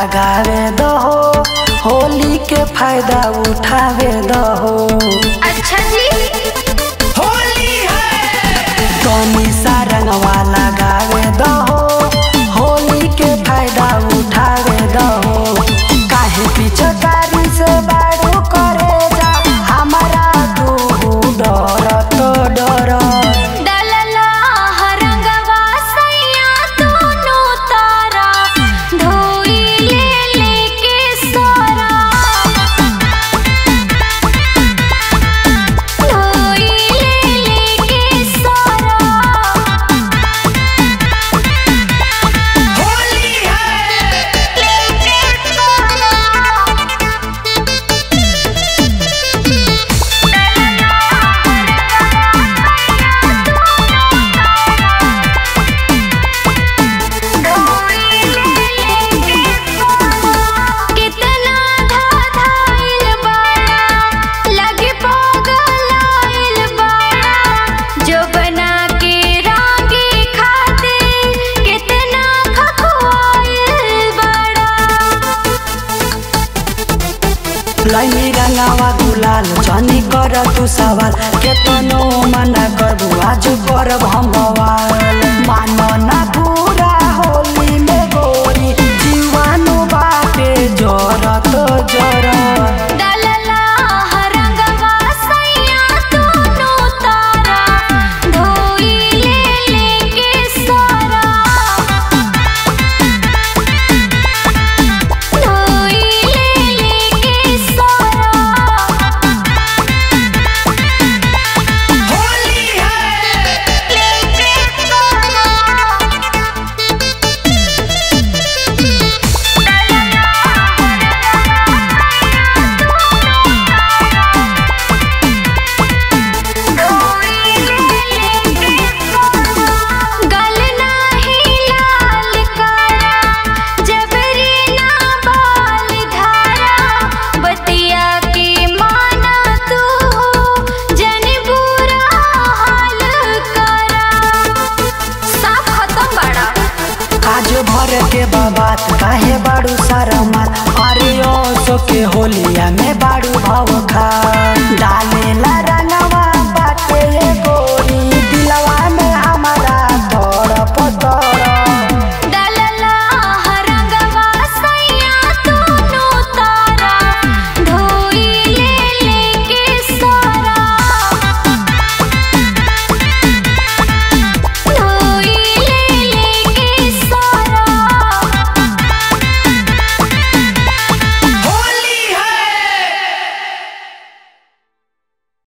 लगावे दहो होली के फायदा उठावे दहो अच्छा जी होली है तनी सा रंगवा लगावे दहो होली के फायदा उठावे दहो काहे पिछकारी से बारू करे जा हमारा तू डर तो डर डलला हरंगवा सैया दोनों तारा धोई ले लेके सोरा धोई ले लेके सोरा होली है लेके कितना धाधाइल बाड़ा लगे पगलाइल बाड़ा जो बना के रांगे खातिर कितना खखवाइल बाड़ा लैनी रंगावा गुलाल जनी कर तू सवाल केतनो मना करबू आज करब हम बवाल मानो ना पूरा होली में गोरी जीवानु बाटे जरत जरत डलला हरंगवा सैया दोनों तारा धोई ले लेके सोरा धोई ले लेके सोरा होली है लेके सोरा गल नाही लाल काला जबरी ना बाल धारा बतिया के माना तू जन बुरा हाल करा साफ खत्म बड़ा आज भर के बाबात काहे बाड़ू सारा मात अरे ओ सो के होलिया में बाड़ू भाव खा डालेला